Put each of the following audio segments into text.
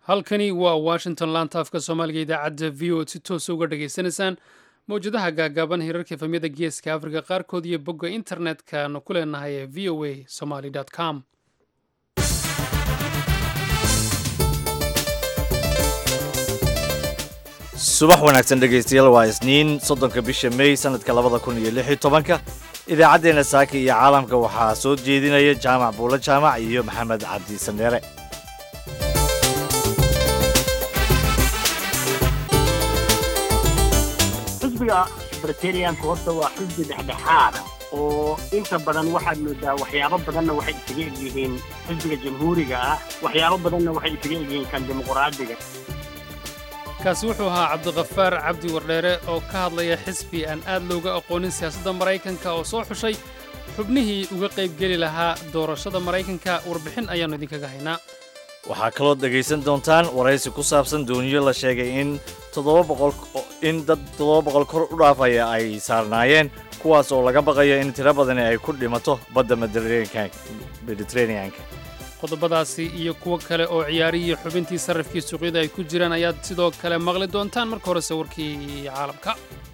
halkani waa washington laanta afka soomaaliga idaacadda v o si toosa uga dhagaysanaysaan mawjadaha gaagaaban hirarka efamyada geeska afrika qaarkood iyo bogga internet-kaanu ku leenahay ee v o a somaly com subax wanaagsan dhegaystayaal waa isniin soddonka bisha mey sanadka labada kun iyo lix iyo tobanka idaacaddeenna saaka iyo caalamka waxaa soo jeedinaya jaamac buulo jaamac iyo maxamed cabdi sandheere xisbiga britainiyanka horta waa xisbi dhexdhexaada oo inta badan waxaad moodaa waxyaabo badanna waxay isaga egyihiin xisbiga jamhuuriga ah waxyaabo badanna waxay isaga egyihiin kan dimuqraadiga kaasi wuxuu ahaa cabdikafaar cabdi wardheere oo ka hadlaya xisbi aan aad looga aqoonin siyaasadda maraykanka oo soo xushay xubnihii uga qaybgeli lahaa doorashada maraykanka warbixin ayaannu idinkaga haynaa waxaa kaloo dhegaysan doontaan waraysi ku saabsan dooniyo la sheegay in in dad toddoba boqol kor u dhaafaya ay saarnaayeen kuwaas oo laga baqayo in tiro badani ay ku dhimato badda mediteraneanka qodobadaasi iyo kuwo kale oo ciyaarihii xubintii sarrafkii suuqyada ay ku jiraan ayaad sidoo kale maqli doontaan marka horese warkii caalamka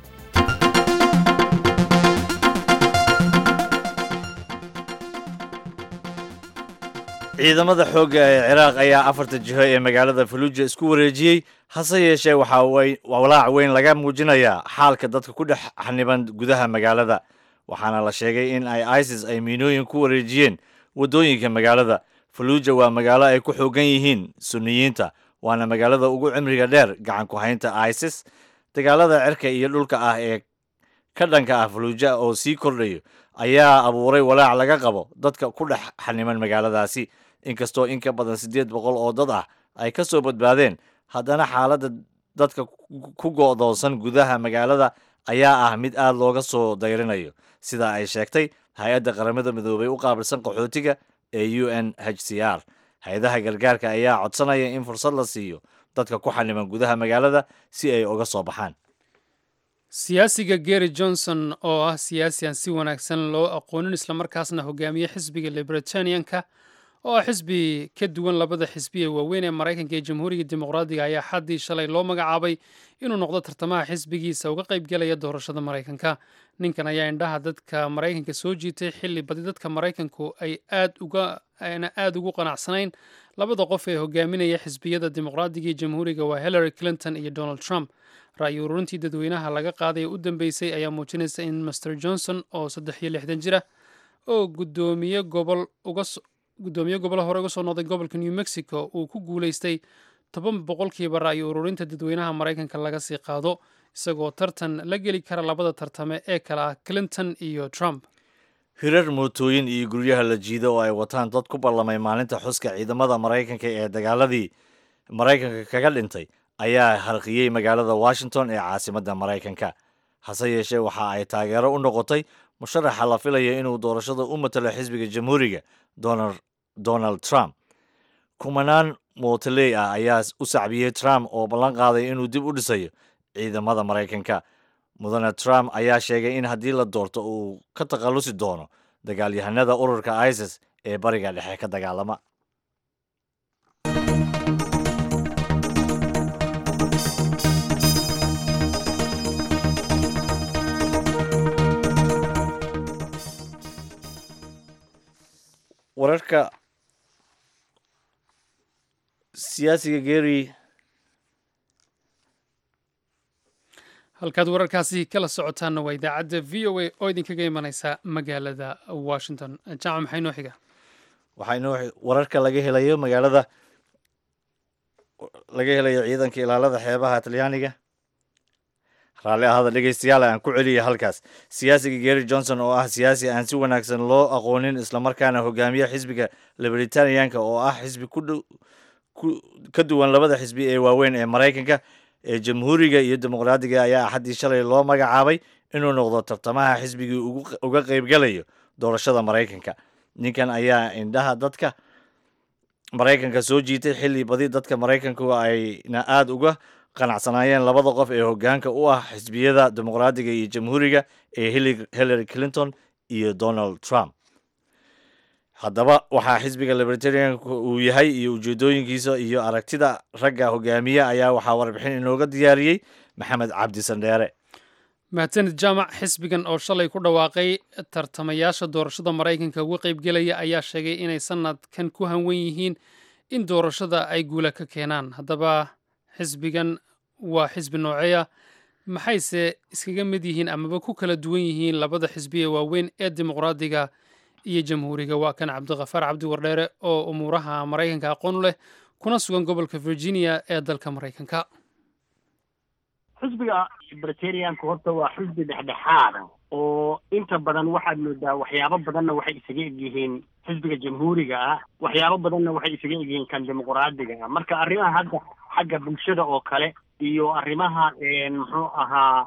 ciidamada xoogga ee ciraaq ayaa afarta jiho ee magaalada faluuja isku wareejiyey hase yeeshee waxaa walaac weyn laga muujinayaa xaalka dadka ku dhex xaniban gudaha magaalada waxaana la sheegay in ay isis ay miinooyin ku wareejiyeen waddooyinka magaalada faluuja waa magaalo ay ku xoogan yihiin sunniyiinta waana magaalada ugu cimriga dheer gacan ku haynta isis dagaalada cirka iyo dhulka ah ee ka dhanka ah faluuja oo sii kordhayo ayaa abuuray walaac laga qabo dadka ku dhex xaniman magaaladaasi inkastoo in ka badan siddeed boqol oo dad ah ay ka soo badbaadeen haddana xaaladda dadka ku go'doonsan gudaha magaalada ayaa ah mid aad looga soo dayrinayo sida ay sheegtay hay-adda qaramada midoobay u qaabilsan qaxootiga ee u n h c r hay-adaha gargaarka ayaa codsanaya in fursad la siiyo dadka ku xaniman gudaha magaalada si ay uga soo baxaan siyaasiga gary johnson oo ah siyaasi aan si wanaagsan loo aqoonin islamarkaasna hogaamiye xisbiga libertanianka oo ah xisbi ka duwan labada xisbi ee waaweyn ee maraykanka ee jamhuuriga dimuqraadiga ayaa xaddii shalay loo magacaabay inuu noqdo tartamaha xisbigiisa uga qaybgelaya doorashada maraykanka ninkan ayaa indhaha dadka maraykanka soo jiitay xilli badi dadka maraykanku ay aadayna aad ugu qanacsanayn labada qof ee hogaaminaya xisbiyada dimuqraadiga iyo jamhuuriga waa hillary clinton iyo donald trump ra'yi ururintii dadweynaha laga qaaday ee u dambeysay ayaa muujinaysa in master johnson oo saddex iyo lixdan jira oo gudoomiye gobol uga guddoomiye gobol hore uga soo noqday gobolka new mexico uu ku guulaystay toban boqolkiiba ra'yi ururinta dadweynaha maraykanka laga sii qaado isagoo tartan la geli kara labada tartame ee kale ah clinton iyo trump hirar mootooyin iyo guryaha la jiido oo ay wataan dad ku ballamay maalinta xuska ciidamada maraykanka ee dagaaladii maraykanka kaga dhintay ayaa harqiyey magaalada washington ee caasimadda maraykanka hase yeeshee waxa ay taageero u noqotay musharaxa la filaya inuu doorashada u matalo xisbiga jamhuuriga donald trump kumanaan mootaley ah ayaa u sacbiyey trump oo ballan qaaday inuu dib u dhisayo ciidamada maraykanka mudane trump ayaa sheegay in haddii la doorto uu ka takhallusi doono dagaalyahanada ururka isis ee bariga dhexe ka dagaalama wararka siyaasiga gary halkaad wararkaasi kala socotaanna waa idaacadda v o a oo idinkaga imanaysa magaalada washington jaamac maxaa inoo xiga waxaa inoo wararka laga helayo magaalada laga helayo ciidanka ilaalada xeebaha talyaaniga raalli ahada dhegeystayaal aan ku celiya halkaas siyaasiga gary johnson oo ah siyaasi aan si wanaagsan loo aqoonin islamarkaana hogaamiye xisbiga libertanianka oo ah xisbi ka duwan labada xisbi ee waaweyn ee maraykanka ee jamhuuriga iyo dimuqraadiga ayaa axaddii shalay loo magacaabay inuu noqdo tartamaha xisbigii uga qaybgalayo doorashada maraykanka ninkan ayaa indhaha dadka maraykanka soo jiitay xilli badi dadka maraykanku ayna aada uga qanacsanaayeen labada qof ee hogaanka u ah xisbiyada dimuqraadiga iyo jamhuuriga ee hillary clinton iyo donald trump haddaba waxaa xisbiga libertarianka uu yahay iyo ujeedooyinkiisa iyo aragtida ragga hogaamiye ayaa waxaa warbixin inooga diyaariyey maxamed cabdi sandheere mahadsanid jaamac xisbigan oo shalay ku dhawaaqay tartamayaasha doorashada maraykanka uga qaybgelaya ayaa sheegay inay sanadkan ku hanwen yihiin in doorashada ay guula ka keenaan haddaba xisbigan waa xisbi nooceya maxayse iskaga mid yihiin amaba ku kala duwan yihiin labada xisbi ee waaweyn ee dimuqraadiga iyo jamhuuriga waa kan cabdikhafaar cabdi wardheere oo umuuraha maraykanka aqoon u leh kuna sugan gobolka virginia ee dalka maraykanka xisbiga libertarianka horta waa xisbi dhexdhexaada oo inta badan waxaad moodaa waxyaabo badanna waxay isaga egyihiin xisbiga jamhuuriga ah waxyaabo badanna waxay isaga egyihiin kan dimuqraadiga ah marka arrimaha hadda xagga bulshada oo kale iyo arrimaha muxuu ahaa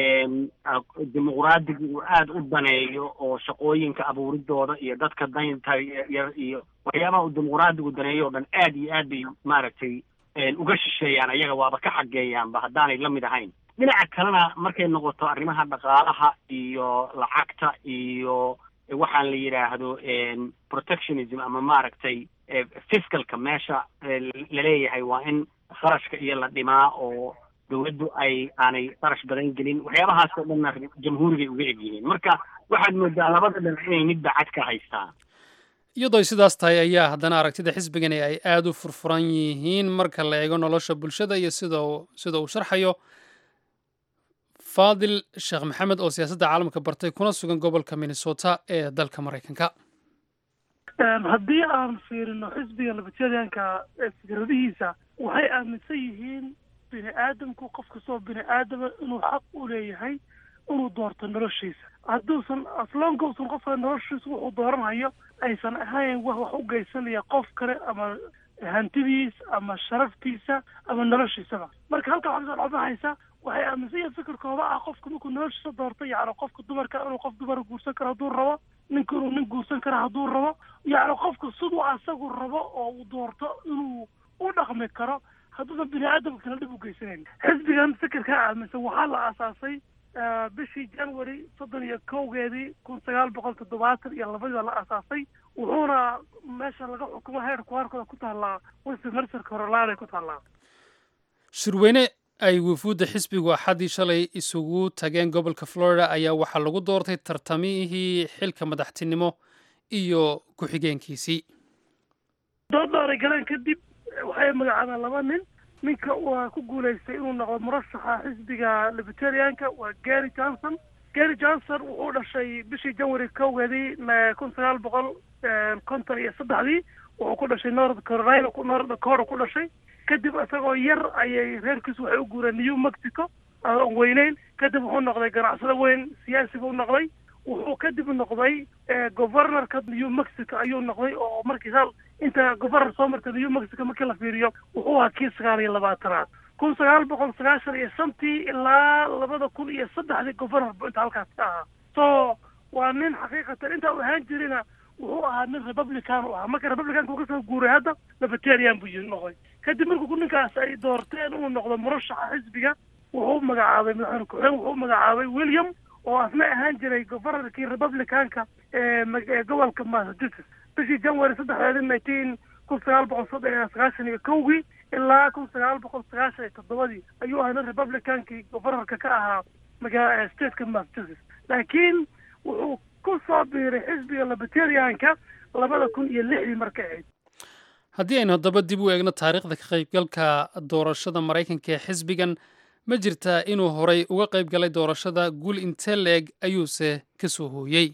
dimuqraadiga uu aada u daneeyo oo shaqooyinka abuuridooda iyo dadka daynta iyo waxyaabaha uu dimuqraadigu daneeyo oo dhan aad iyo aad bay maaragtay uga shisheeyaan ayaga waaba ka xageeyaanba haddaanay la mid ahayn dhinaca kalena markay noqoto arrimaha dhaqaalaha iyo lacagta iyo waxaan la yidhaahdo protectionism ama maaragtay fiscalka meesha laleeyahay waa in kharashka iyo la dhimaa oo dowladdu ay aanay qarash badan gelin waxyaabahaas oo dhanna jamhuurigay uga egyihiin marka waxaad moodaa labada dhinac inay midba cad ka haystaan iyadoo ay sidaas tahay ayaa haddana aragtida xisbigani ay aada u furfuran yihiin marka la eego nolosha bulshada iyo sida sida uu sharxayo faadil sheekh maxamed oo siyaasadda caalamka bartay kuna sugan gobolka minnesota ee dalka maraykanka haddii aan fiirino xisbiga libertarianka fikradihiisa waxay aaminsan yihiin bini aadamku qof kastoo bini aadama inuu xaq u leeyahay inuu doorto noloshiisa hadduusan aslonka usan qofka noloshiisa wuxuu dooranhayo aysan ahayn wax wax u geysanaya qof kale ama hantidiis ama sharaftiisa ama noloshiisaba marka halka waxaa kasoo dhacbahaysa waxay aaminsan yihiin fikirkooda ah qofka markuu noloshiisa doorto yacni qofka dumarka inuu qof dumara guursan karo hadduu rabo ninka inuu nin guursan karo hadduu rabo yacni qofka siduu asagu rabo oo uu doorto inuu u dhaqmi karo hadduusan bini aadamka kala dhib u geysanayn xisbigan fikirkaa aaminsan waxaa la aasaasay bishii january soddon iyo kowgeedii kun sagaal boqol toddobaatan iyo labadii baa la aasaasay wuxuuna meesha laga xukumo heerku harkooda ku taallaa westminster carolina ku taallaa shirweyne ay wufuudda xisbigu axaddii shalay isugu tageen gobolka florida ayaa waxaa lagu doortay tartamihii xilka madaxtinimo iyo ku-xigeenkiisii dood dhooray galeen kadib waxay magacaabeen laba nin ninka waa ku guulaystay inuu noqdo murashaxa xisbiga libertarianka waa gary johnson gary johnson wuxuu dhashay bishii january kowgeedii kun sagaal boqol konton iyo saddexdii wuxuu ku dhashay north carolina north dakota ku dhashay kadib isagoo yar ayay reerkiisu waxay u guureen new mexico aan weyneyn kadib wuxuu noqday ganacsado weyn siyaasi buu noqday wuxuu kadib noqday governorka new mexico ayuu noqday oo markii hal inta governor soo martay new mexico markii la fiiriyo wuxuu ahaa kii sagaal iyo labaatanaad kun sagaal boqol sagaashan iyo shantii ilaa labada kun iyo saddexdii governor bu inta halkaas ka ahaa so waa nin xaqiiqatan intaa u ahaan jirina wuxuu ahaa nin republican u ahaa marka republicanka uu kasoo guuray hadda libertarian buu yiri noqday kadib markuu ninkaas ay doorteen inuu noqdo murashaxa xisbiga wuxuu magacaabay madaxweyne ku-xigeen wuxuu magacaabay william oo asna ahaan jiray governorkii republicanka ee gobolka massachusetts bishii january saddexdeedi nineteen kun sagaal boqol soddon sagaashan iyo kowgii ilaa kun sagaal boqol sagaashan iyo toddobadii ayuu ahaa nin republicankii governorka ka ahaa magaa stateka massachusetts laakiin wuxuu ku soo biiray xisbiga libertarianka labada kun iyo lixdii markay ahayd haddii aynu haddaba dib u eegno taariikhda ka qaybgalka doorashada maraykanka ee xisbigan ma jirtaa inuu horay uga qayb galay doorashada guul intee la-eg ayuuse ka soo hooyey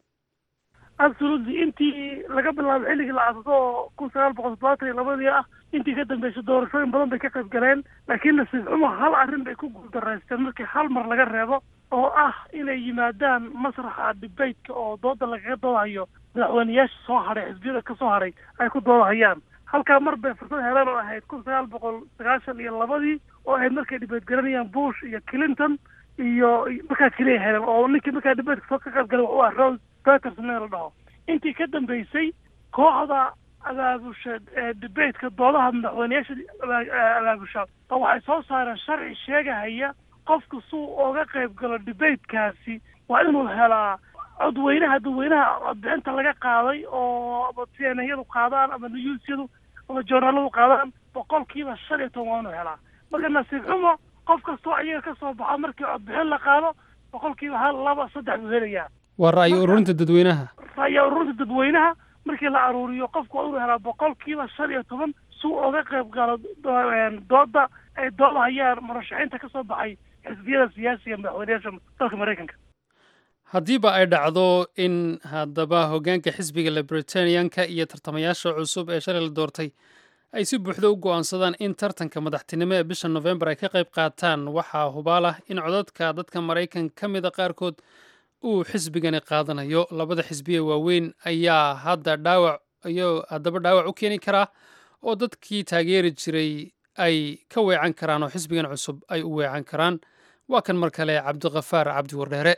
absolutely intii laga bilaabo xilligii la aasaso oo kun sagaal boqol toddobaatan iyo labadii ah intii ka dambeysay doorashooyin badan bay ka qayb galeen laakiin nasiib xumo hal arrin bay ku guuldareysteen markii hal mar laga reebo oo ah inay yimaadaan masraxa debateka oo dooda lagaga doodahayo madaxweyneyaasha soo hadhay xisbiyada ka soo hadhay ay ku doodahayaan halkaa mar bay fursad heleen oo ahayd kun sagaal boqol sagaashan iyo labadii oo ahayd markay dhibeed garanayaan bush iyo clinton iyo markaa keliya heleen oo ninkii markaa dhibeedka soo ka qayb galay wuxuu ah rose peterson la dhaho intii ka dambeysay kooxda abaabusha debateka doodaha madaxweyneyaasha abaabusha oo waxay soo saareen sharci sheegahaya qofka suu oga qayb galo debatekaasi waa inuu helaa codweynaha dadweynaha codbixinta laga qaaday oo ama tnayadu qaadaan ama newsyadu ama journaaladu qaadaan boqolkiiba shan iyo toban waa inuu helaa marka nasiib xumo qof kastoo iyaga ka soo baxo markii codbixin la qaado boqolkiiba hal laba saddex buu helayaa waa ra'yi ururinta dadweynaha ra'yi ururinta dadweynaha markii la aruuriyo qofku waa inuu helaa boqolkiiba shan iyo toban si uu oga qayb galo dooda ay doodahayaan murashaxiinta ka soo baxay xisbiyada siyaasiga madaxweynayaasha dalka maraykanka haddiiba ay dhacdo in haddaba hoggaanka xisbiga libertanianka iyo tartamayaasha cusub ee shalay la doortay ay si buuxda u go'aansadaan in tartanka madaxtinimo ee bisha nofembar ay ka qayb qaataan waxaa hubaal ah in codadka dadka maraykan ka mida qaarkood uu xisbigani qaadanayo labada xisbiye waaweyn ayaa hadda dhaawac iyo haddaba dhaawac u keeni karaa oo dadkii taageeri jiray ay ka weecan karaan oo xisbigan cusub ay u weecan karaan waa kan mar kale cabdikafaar cabdi wardheere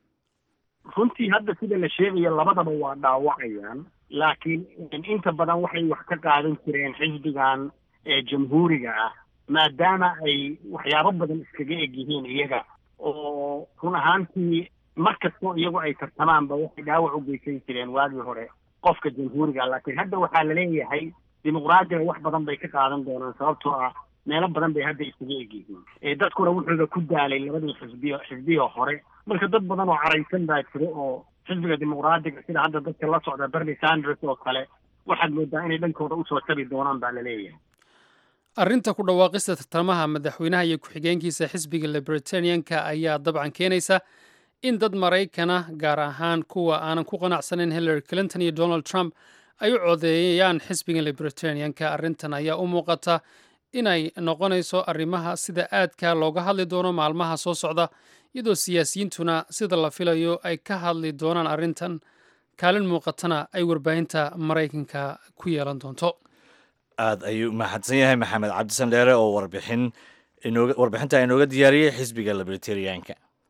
runtii hadda sida la sheegayo labadaba waa dhaawacayaan laakiin inta badan waxay wax ka qaadan jireen xisbigan ee jamhuuriga ah maadaama ay waxyaabo badan iskaga eg yihiin iyaga oo run ahaantii mar kastoo iyagu ay tartamaanba waxay dhaawac u geysan jireen waagii hore qofka jamhuuriga laakiin hadda waxaa laleeyahay dimuqraadiga wax badan bay ka qaadan doonaan sababtoo ah meelo badan bay hadda iskaga egyihiin dadkuna wuxuuba ku daalay labadii xisbiyo xisbiya hore marka dad badan oo caraysan baa jira oo xisbiga dimuqraadiga sida hadda dadka la socda bernie sanders oo kale waxaad moodaa inay dhankooda usoo tabi doonaan baa laleeyahay arrinta ku dhawaaqista tartamaha madaxweynaha iyo ku-xigeenkiisa xisbiga libertanianka ayaa dabcan keenaysa in dad maraykana gaar ahaan kuwa aanan ku qanacsanayn hillary clinton iyo donald trump ay u codeeyaan xisbiga libertanianka arrintan ayaa u muuqata inay noqonayso arrimaha sida aadka looga hadli doono maalmaha soo socda iyadoo siyaasiyiintuna sida la filayo ay ka hadli doonaan arrintan kaalin muuqatana ay warbaahinta maraykanka ku yeelan doonto aada ayuu mahadsan yahay maxamed cabdisan dheere oo warbixin inooga warbixinta inooga diyaariyey xisbiga libertarianka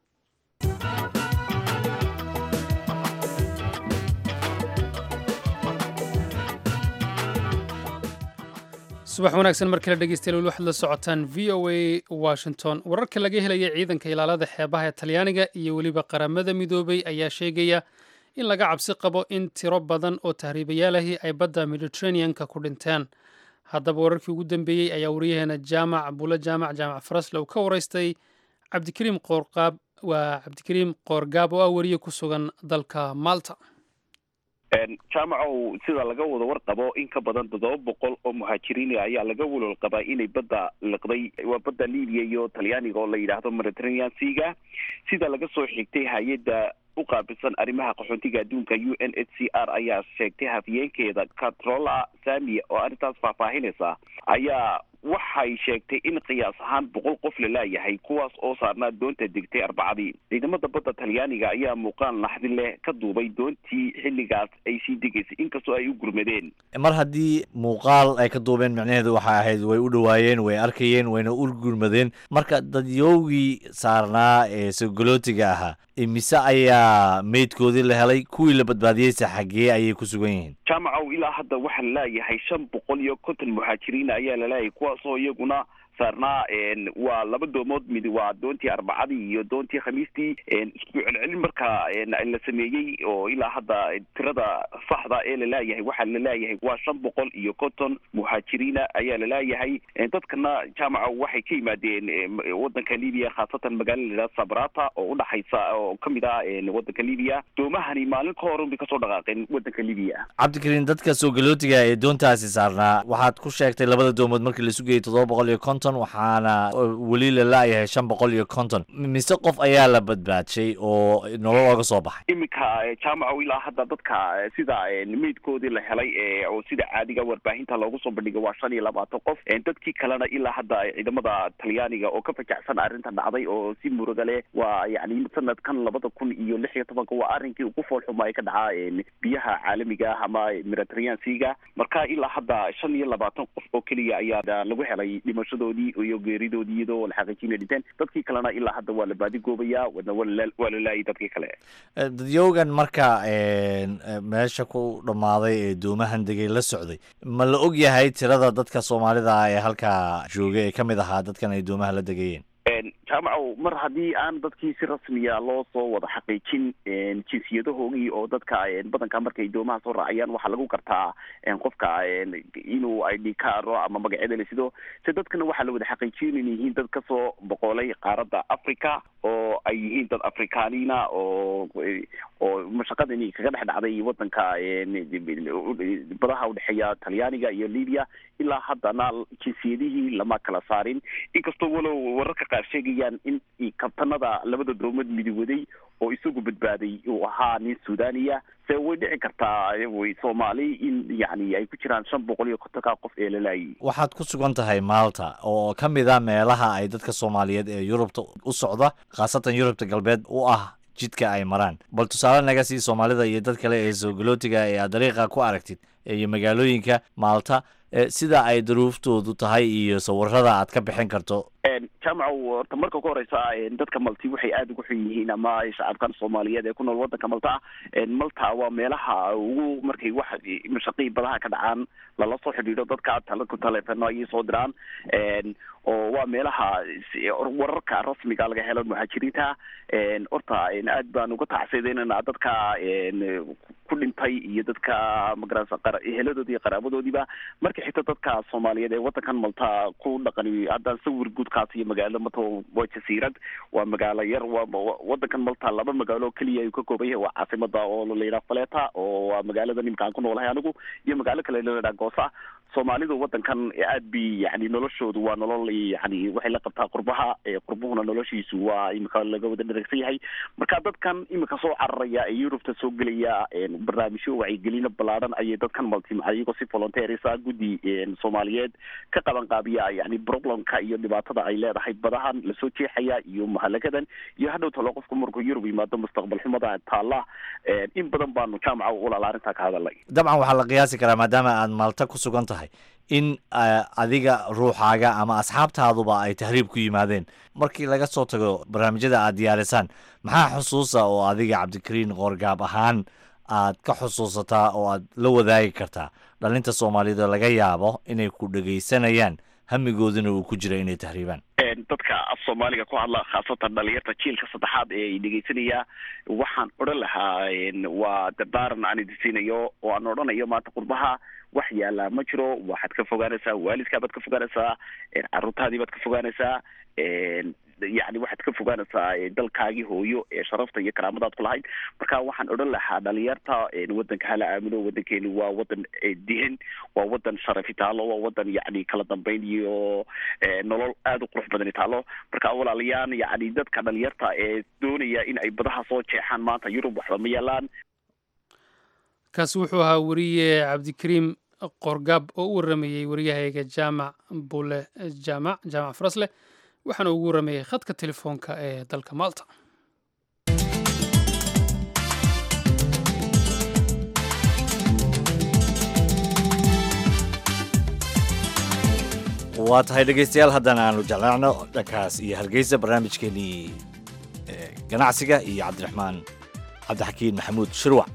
subax wanaagsan mar kale dhegeystayaal weli waxaad la socotaan v o a washington wararka laga helaya ciidanka ilaalada xeebaha ee talyaaniga iyo weliba qaramada midoobay ayaa sheegaya in laga cabsi qabo in tiro badan oo tahriibayaalahi ay badda mediterraneanka ku dhinteen haddaba wararkii ugu dambeeyey ayaa wariyaheena jaamac bulo jaamac jaamac farasle uu ka waraystay cabdikariim qoorqaab waa cabdikariim qoorgaab oo ah wariye ku sugan dalka malta jaamacow sida laga wada warqabo in ka badan toddoba boqol oo muhaajiriin ayaa laga walol qabaa inay badda liqday waa badda libiya iyo talyaaniga oo la yidhaahdo mediterranean seaga sida laga soo xigtay hay-adda u qaabilsan arrimaha qaxoontiga adduunka u n h c r ayaa sheegtay hafyeenkeeda catrola samia oo arrintaas faahfaahinaysa ayaa waxay sheegtay in qiyaas ahaan boqol qof la laayahay kuwaas oo saarnaa doonta degtay arbacadii ciidamada badda talyaaniga ayaa muuqaal naxdi leh ka duubay doontii xilligaas ay sii degaysay inkastoo ay u gurmadeen mar haddii muuqaal ay ka duubeen micnaheedu waxay ahayd way u dhowaayeen way arkayeen wayna u gurmadeen marka dadyowgii saarnaa ee sogolootiga ahaa imise ayaa meydkoodii la helay kuwii la badbaadiyeysa xaggee ayay ku sugan yihiin jaamacow ilaa hadda waxaa laleeyahay shan boqol iyo konton muhaajiriin ayaa laleeyahay kuwaasoo iyaguna saarnaa waa laba doomood mid waa doontii arbacadii iyo doontii khamiistii isku celcelin marka la sameeyey oo ilaa hadda tirada saxda ee laleeyahay waxaa laleeyahay waa shan boqol iyo konton muhaajiriina ayaa laleeyahay dadkana jaamaca waxay ka yimaadeen wadanka libiya khaasatan magaala layidhahda sabrata oo udhaxaysa oo kamid ah wadanka libiya doomahani maalin ka hor bay kasoo dhaqaaqeen wadanka libiya cabdikariin dadka soogalotiga ee doontaasi saarnaa waxaad ku sheegtay labada doomood markii la sugayay toddoba boqol iyo konton waxaana weli la laayahay shan boqol iyo konton mise qof ayaa la badbaadshay oo nolol ooga soo baxay iminka jaamaco ilaa hadda dadka sida meydkoodii la helay oo sida caadiga warbaahinta loogu soo bandhigay waa shan iyo labaatan qof dadkii kalena ilaa hadda ciidamada talyaaniga oo ka fajacsan arrinta dhacday oo si muruga leh waa yani sanadkan labada kun iyo lix iyo tobanka waa arrinkii ugu foolxuma ay ka dhacaa biyaha caalamiga ah ama mediterranean seaga marka ilaa hadda shan iyo labaatan qof oo keliya ayaa lagu helay dhimashadoodii iyo geeridoodii iyadoo la xaqiijinay dhinteen dadkii kalena ilaa hadda waa la baadigoobayaa wadna waa la laayay dadkii kale dadyowgan marka meesha ku dhammaaday ee doomahan degay la socday ma la og yahay tirada dadka soomaalida ah ee halkaa joogay ee kamid ahaa dadkan ay doomaha la degayeen jaamacow mar haddii aan dadkii si rasmiya loo soo wada xaqiijin jinsiyadahoogii oo dadka badanka markay doomaha soo raacayaan waxaa lagu gartaa qofka inuu id caro ama magacyada la sido se dadkana waxaa la wada xaqiijin in yihiin dad kasoo boqolay qaaradda africa oo ay yihiin dad afrikaaniina oo oo mashaqadani kaga dhex dhacday wadanka badaha udhexeeya talyaaniga iyo libya ilaa haddana jinsiyadihii lama kala saarin inkastoo walow wararka qaar sheegayaan in kabtanada labada doomood midiwaday oo isagu badbaaday uu ahaa nin suudaniya se way dhici kartaa soomaali in yani ay ku jiraan shan boqol iyo kontonka qof ee lalaayay waxaad ku sugan tahay maalta oo ka mid a meelaha ay dadka soomaaliyeed ee yurubta u socda khaasatan yurubta galbeed u ah jidka ay maraan bal tusaale naga sii soomaalida iyo dad kale ee soogolootiga ee aad dariiqa ku aragtid iyo magaalooyinka maalta sida ay daruuftoodu tahay iyo sawirada aad ka bixin karto jaamacow horta marka ku horeysa dadka malti waxay aada ugu xun yihiin ama shacabkan soomaaliyeed ee ku nool wadanka malta malta waa meelaha ugu markay wax mashaqii badaha ka dhacaan lala soo xidhiidho dadka ku taleefano ayay soo diraan oo waa meelaha wararka rasmiga laga helo muhaajiriinta horta aad baan uga tacsideynana dadka ku dhintay iyo dadka magarasa eheladoodi iyo qaraabadoodiiba marka xigta dadka soomaaliyeed ee wadankan malta ku dhaqani haddaan sawir guudkaas iyo magaalada malta waa jasiirad waa magaalo yar waa wadankan malta laba magaalo keliya ayuu ka kooban yahay waa caasimada oo layidhaha faleta oo waa magaalada nimka aan ku noolahay anigu iyo magaalo kale layidhaha goosa soomaalidu wadankan aad bi yani noloshoodu waa nolol yani waxay la qabtaa qurbaha qurbuhuna noloshiisu waa imika laga wada dharagsan yahay marka dadkan imika soo cararaya ee yurubta soo gelaya barnaamijyo wacyigelino ballaadhan ayay dadkan malti iyagoo si volunteerisa guddi soomaaliyeed ka qaban qaabiya yani problemka iyo dhibaatada ay leedahay badahan lasoo jeexaya iyo mahalagadan iyo hadhow talo qofku markuu yurub yimaado mustaqbal xumada taalla in badan baanu jaamaca ulala arrintaa ka hadalay dabcan waxaa la qiyaasi karaa maadaama aad maalta ku sugan tahay in adiga ruuxaaga ama asxaabtaaduba ay tahriib ku yimaadeen markii laga soo tago barnaamijyada aad diyaarisaan maxaa xusuusa oo adiga cabdikariin qoorgaab ahaan aad ka xusuusataa oo aad la wadaagi kartaa dhalinta soomaaliyeed oo laga yaabo inay ku dhegaysanayaan hamigooduna uu ku jira inay tahriibaan dadka af soomaaliga ku hadla khaasatan dhalinyarta jiilka saddexaad ee ay dhegeysanaya waxaan odhan lahaa waa dardaaran aan idinsiinayo oo aan odhanayo maanta qurbaha wax yaallaa ma jiro waxaad ka fogaanaysaa waalidkaabaad ka fogaanaysaa carruurtaadii baad ka fogaanaysaa yani waxaad ka fogaanaysaa dalkaagii hooyo ee sharafta iyo karaamadaad ku lahayd marka waxaan odhan lahaa dhalinyarta wadanka hala aamino wadankeenu waa wadan dihin waa wadan sharafi taalo waa wadan yani kala dambeyn iyo nolol aada u qurux badani taalo marka walaalayaan yani dadka dhalinyarta ee doonaya in ay badaha soo jeexaan maanta yurub waxba ma yaalaan kaasi wuxuu ahaa weriye cabdikariim qorgaab oo u waramayey wariyahayga jaamac bule jaamac jaamac farasleh waxaana ugu waramayey khadka telefoonka ee dalka malta waa tahay dhegaystayaal haddana aanu jeclaacno dhankaas iyo hargeysa barnaamijkeenii ganacsiga iyo cabdiraxmaan cabdixakiin maxamuud shirwac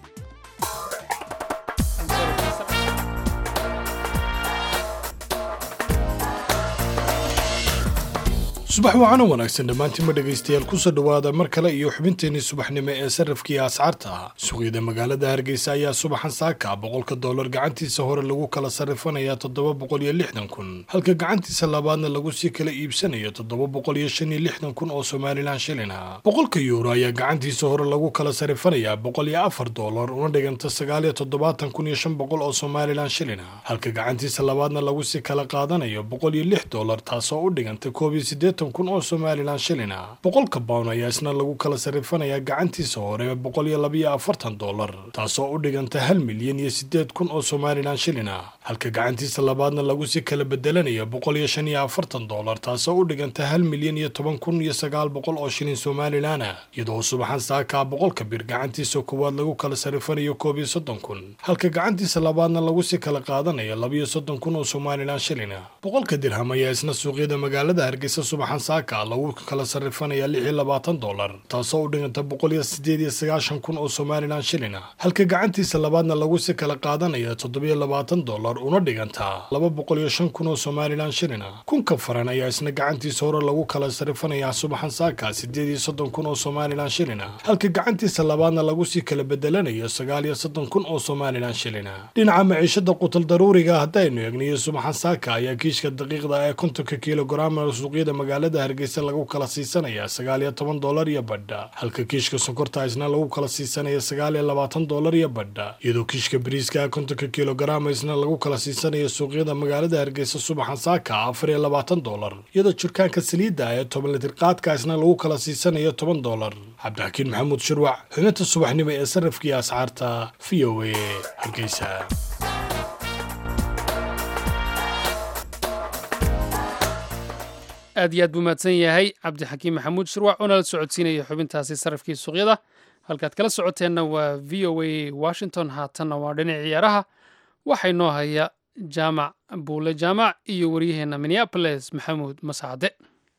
subax wacan oo wanaagsan dhammaantiinma dhegaystayaal kusoo dhowaada mar kale iyo xubinteenii subaxnimo ee sarrafkii ascaarta ah suuqyada magaalada hargeysa ayaa subaxan saaka boqolka dollar gacantiisa hore lagu kala sarrifanayaa toddoba boqol iyo lixdan kun halka gacantiisa labaadna lagu sii kala iibsanayo toddoba boqol iyo shan iyo lixdan kun oo somalilan shilin ah boqolka yuuro ayaa gacantiisa hore lagu kala sarrifanayaa boqol iyo afar dollar una dhiganta sagaal iyo toddobaatan kun iyo shan boqol oo somalilan shilin ah halka gacantiisa labaadna lagu sii kala qaadanayo boqol iyo lix dollar taasoo u dhiganta koob iyo siddeetan kun oo somalilan shilin ah boqolka pound ayaa isna lagu kala sarrifanayaa gacantiisa hore boqol iyo labiyo afartan dollar taasoo u dhiganta hal milyan iyo siddeed kun oo somalilan shilin ah halka gacantiisa labaadna lagu sii kala bedelanayo boqol iyo shan iyo afartan dollar taasoo u dhiganta hal milyan iyo toban kun iyo sagaal boqol oo shilin somalilan ah iyadoo subaxan saakaa boqolka bir gacantiisa koowaad lagu kala sarrifanayo koob iyo soddon kun halka gacantiisa labaadna lagu sii kala qaadanayo labiyo soddon kun oo somalilan shilin ah boqolka dirham ayaa isna suuqyada magaalada hargeysa subaxan saaka lagu kala sarrifanayaa lix iyo labaatan dollar taasoo u dhiganta boqol iyo sideed iyo sagaashan kun oo somalilan shilin ah halka gacantiisa labaadna lagu si kala qaadanaya toddobiyo labaatan dollar dollar una dhigantaa laba boqol iyo shan kun oo somalilan shilin ah kunka faran ayaa isna gacantiisa hore lagu kala sarifanayaa subaxan saaka siddeed iyo soddon kun oo somalilan shilin ah halka gacantiisa labaadna lagu sii kala bedelanayo sagaal iyo soddon kun oo somalilan shilin ah dhinaca maciishada qutal daruuriga haddaynu eegniyo subaxan saaka ayaa kiishka daqiiqda ee kontonka kilograam suuqyada magaalada hargeysa lagu kala siisanaya sagaal iyo toban dollar iyo badha halka kiishka sonkorta isna lagu kala siisanaya sagaal iyo labaatan dollar iyo badha iyadoo kiishka bariiska kontonka kilograam isna lagu kala siisanaya suuqyada magaalada hargeysa subaxan saaka afar iyo labaatan dollar iyadoo jirkaanka saliidda ee toban litir qaadka isna lagu kala siisanayo toban dollar cabdixakiin maxamuud shirwac xubinta subaxnimo ee sarafkii asxaarta v o a hargeysa aad iyo aad buu mahadsan yahay cabdixakiim maxamuud shirwac oo nala socodsiinaya xubintaasi sarafkii suuqyada halkaad kala socoteenna waa v o a washington haatanna waa dhinac ciyaaraha waxaa inoo haya jaamac buule jaamac iyo waryaheenna minneaboles maxamuud mascade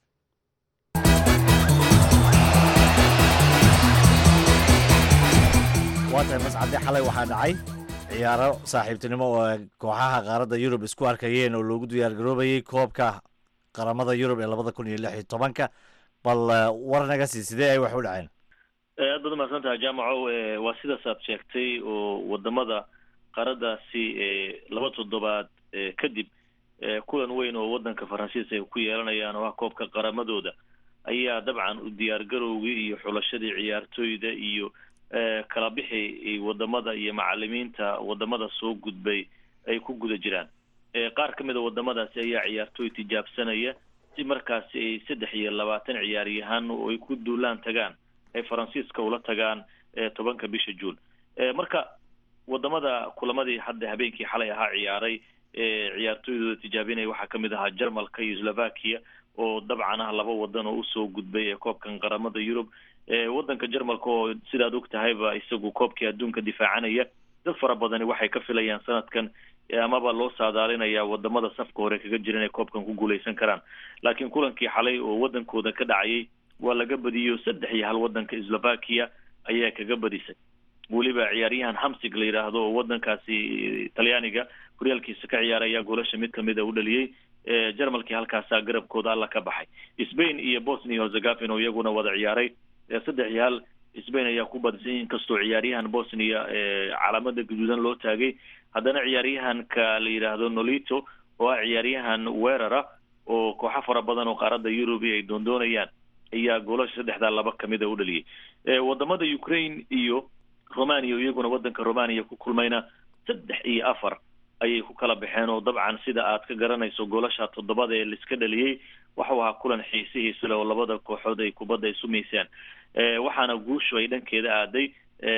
waa tahay mascade xalay waxaa dhacay ciyaaro saaxiibtinimo oo kooxaha qaaradda yurub isku arkayeen oo loogu diyaargaroobayey koobka qaramada yurub ee labada kun iyo lix iyo tobanka bal war naga sii sidee ay wax u dhaceen aad baad umahadsan tahay jaamaco waa sidaas aad sheegtay oo wadamada qaaradaasi laba toddobaad kadib kulan weyn oo wadanka faransiiska ay ku yeelanayaan oo ah koobka qaramadooda ayaa dabcan u diyaargarowgii iyo xulashadii ciyaartooyda iyo kala bixi wadamada iyo macalimiinta wadamada soo gudbay ay ku guda jiraan qaar ka mid a wadamadaasi ayaa ciyaartooy tijaabsanaya si markaasi ay saddex iyo labaatan ciyaaryahaan oo ay ku duulaan tagaan ay faransiiska ula tagaan tobanka bisha juun marka wadamada kulamadii hadda habeenkii xalay ahaa ciyaaray ciyaartooydooda tijaabinaya waxaa kamid ahaa jarmalka iyo slovakia oo dabcan ah laba wadan oo usoo gudbay ee koobkan qaramada yurub wadanka jarmalka oo sidaad og tahayba isagu koobkii adduunka difaacanaya dad fara badani waxay ka filayaan sanadkan amaba loo saadaalinayaa wadamada safka hore kaga jira inay koobkan ku guuleysan karaan laakiin kulankii xalay oo wadankooda ka dhacayay waa laga badiyo saddex iyo hal wadanka slovakia ayaa kaga badisay weliba ciyaaryahan hamsig la yidhaahdo oo wadankaasi talyaaniga horyaalkiisa ka ciyaaraya goolasha mid kamid a u dhaliyey jarmalkii halkaasaa garabkooda alla ka baxay spain iyo bosnia hozegafin oo iyaguna wada ciyaaray saddex iyo hal spain ayaa ku badisay inkastoo ciyaaryahan bosnia calaamada gaduudan loo taagay haddana ciyaaryahanka la yidhaahdo nolito oo ah ciyaaryahan weerara oo kooxo fara badan oo qaaradda yurubi ay doondoonayaan ayaa goolasha saddexdaa laba kamid a u dhaliyey wadamada ukraine iyo romania iyaguna wadanka romania ku kulmayna saddex iyo afar ayay ku kala baxeen oo dabcan sida aad ka garanayso goolasha toddobada ee laiska dhaliyey waxau ahaa kulan xiisihiisa le oo labada kooxood ay kubadda isu miiseen waxaana guushu ay dhankeeda aaday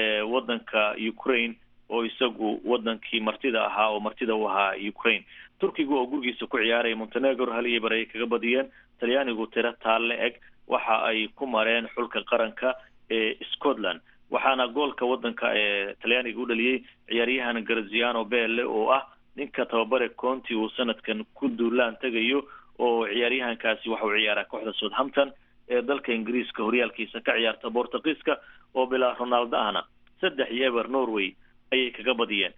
wadanka ukraine oo isagu wadankii martida ahaa oo martida u ahaa ukraine turkiga oo gurigiisa ku ciyaaraya montenegro hal iyo bar ayay kaga badiyeen talyaanigu tiro taalle eg waxa ay ku mareen xulka qaranka ee scotland waxaana goolka wadanka ee talyaaniga u dhaliyey ciyaaryahan garziano belle oo ah ninka tababare conti uu sanadkan ku duulaan tegayo oo ciyaaryahankaasi waxa uu ciyaaraa kooxda southampton ee dalka ingiriiska horyaalkiisa ka ciyaarta bortugiiska oo bilaa ronaldo ahna saddex iyo eber norway ayay kaga badiyeen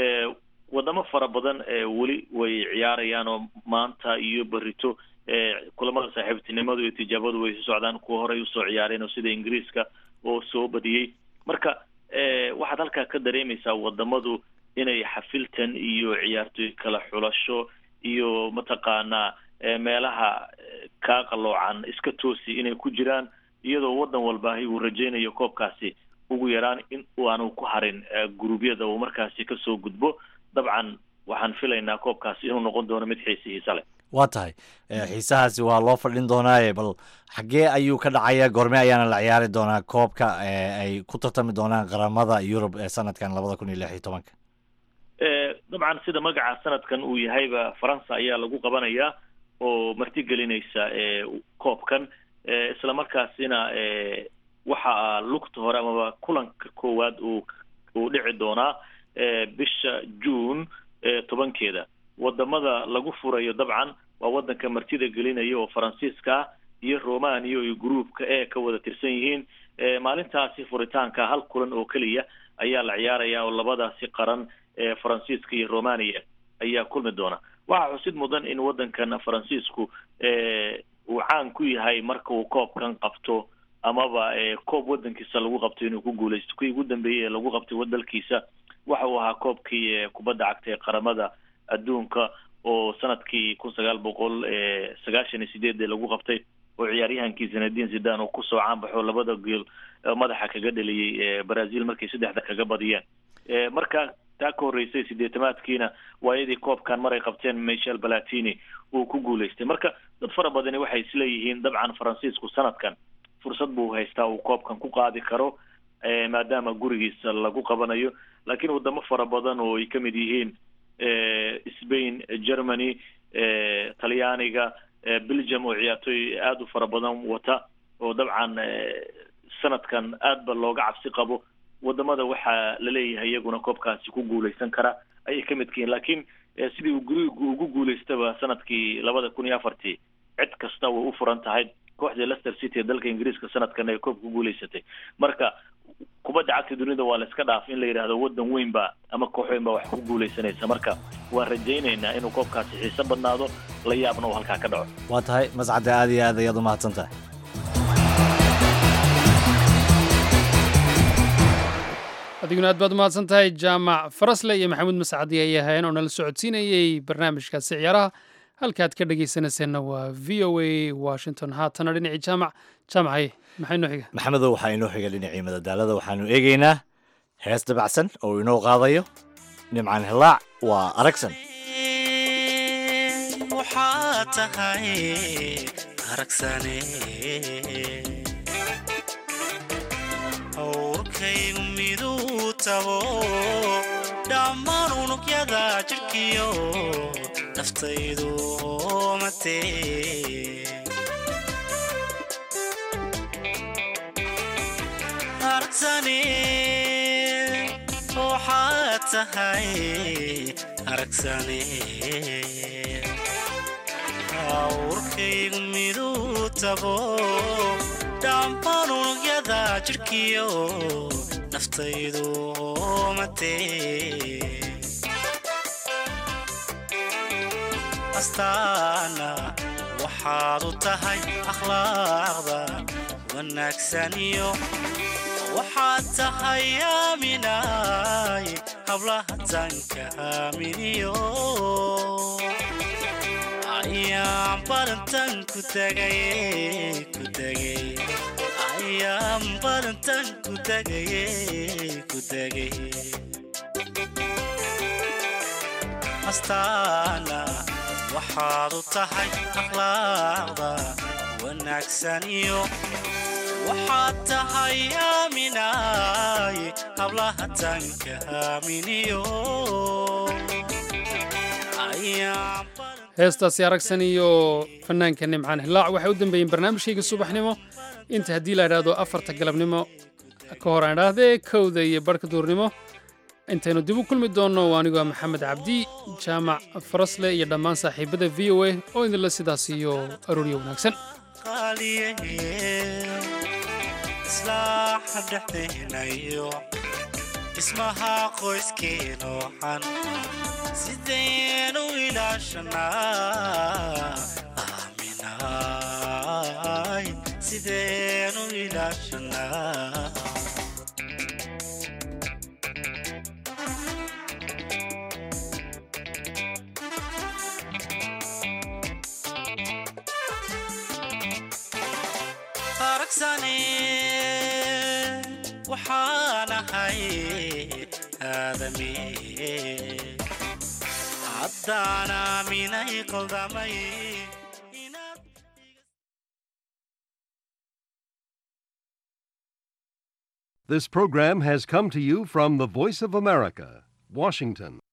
wadamo fara badan weli way ciyaarayaan oo maanta iyo berito kulamada saaxiibtinimadu iyo tijaabadu way sii socdaan kuwa horey usoo ciyaareen oo sida ingiriiska oo soo badiyey marka waxaad halkaa ka dareemaysaa wadamadu inay xafiltan iyo ciyaartooy kala xulasho iyo mataqaanaa meelaha kaa qaloocan iska toosi inay ku jiraan iyadoo wadan walbaahi uu rajaynayo koobkaasi ugu yaraan in aanu ku harin guruubyada uu markaasi kasoo gudbo dabcan waxaan filaynaa koobkaasi inuu noqon doono mid xiisihiisa leh waa tahay xiisahaasi waa loo fadhin doonaaye bal xaggee ayuu ka dhacaya goorme ayaana la ciyaari doonaa koobka ay ku tartami doonaan qaramada yurub ee sanadkan labada kun iyo lix iyo tobanka dabcan sida magaca sanadkan uu yahayba faransa ayaa lagu qabanayaa oo martigelinaysa koobkan isla markaasina waxa lugta hore amaba kulanka koowaad uu uu dhici doonaa bisha june tobankeeda wadamada lagu furayo dabcan waa wadanka martida gelinaya oo faransiiska ah iyo romania iyo groupka e ka wada tirsan yihiin maalintaasi furitaanka hal kulan oo keliya ayaa la ciyaaraya oo labadaasi qaran faransiiska iyo romania ayaa kulmi doona waxaa xusid mudan in waddankan faransiisku uu caan ku yahay marka uu koobkan qabto amaba koob waddankiisa lagu qabto inuu ku guulaysto kuwii ugu dambeeyey ee lagu qabtay wadalkiisa waxa uu ahaa koobkii kubadda cagta ee qaramada adduunka oo sanadkii kun sagaal boqol sagaashan iyo sideedee lagu qabtay oo ciyaaryahankii zinadin zidan uu kusoo caanbaxo labada geel madaxa kaga dheliyey brazil markay saddexda kaga badiyeen marka taa ka horreysay sideetamaadkiina waayadii koobkan maray qabteen michel balatini uu ku guulaystay marka dad fara badani waxay isleeyihiin dabcan faransiisku sanadkan fursad buu haystaa uu koobkan ku qaadi karo maadaama gurigiisa lagu qabanayo laakiin wadamo fara badan oo ay kamid yihiin spain germany talyaaniga belgium oo ciyaartooy aada u fara badan wata oo dabcan sanadkan aad ba looga cabsi qabo wadamada waxaa laleeyahay iyaguna koobkaasi ku guuleysan kara ayay ka midka yihiin laakiin sidii uu gurigu ugu guulaystaba sanadkii labada kun iyo afartii cid kasta way u furan tahay kooxdii leicester city ee dalka ingiriiska sanadkan ay koobka ku guulaysatay marka kubadda cagta dunida waa la iska dhaaf in la yidhaahdo waddan weyn ba ama koox weyn baa wax ku guulaysanaysa marka waan rajaynaynaa inuu koobkaasi xiiso badnaado la yaabna uu halkaa ka dhaco waa tahay mascadde aad iyo aad ayaad u mahadsan tahay adiguna aad baad u mahadsan tahay jaamac farasle iyo maxamuud mascadi ay ahaayeen oo nala socodsiinayey barnaamijkaasi ciyaaraha halkaad ka dhegaysanayseena waa v o a washington haatana dhinacii jaamac jaamacay maxay noo xiga maxamedow waxaa inoo xiga dhinacii madadaalada waxaanu eegaynaa hees dabacsan oo inoo qaadayo nimcan hilaac waa aragsan waxaa tahay aragsane howrkaygu miduu tabo dhammaan unugyada jidhkiyo naftaydu matee aragsane waxaa tahay aragsane awrkaygu miduu tabo dhammaan unugyada jidhkiyo naftaydu matee astaana waxaad u tahay akhlaaqda wanaagsaniyo waxaad tahay aaminaay hablaha tanka aaminiyo ayaan badantan ku tagaye ku tagay ayaan badantan ku tagaye ku tagay astaana waxaad u tahay akhlaaqda wanaagsaniyo waxaad tahay aaminaay hablaha tanka aaminiyo ayaan heestaasi aragsan iyo fanaanka nimcaan hilaac waxay u dambeeyeen barnaamijkayga subaxnimo inta haddii la idhaahdo afarta galabnimo ka hor aan idhaahdee kowda iyo barhka duurnimo intaynu dib u kulmi doonno waa anigoo maxamed cabdi jaamac farasle iyo dhammaan saaxiibada v o a oo idinla sidaas iyo arooryo wanaagsan islaaxa dhexdaynayo dhismaha qoyskeenoxan sidaynu ilaashanaa aaminaay sidaynu ilaashanaa aragsane waxaan ahay aadami haddaan aaminay qaldamay This program has come to you from the Voice of America, Washington.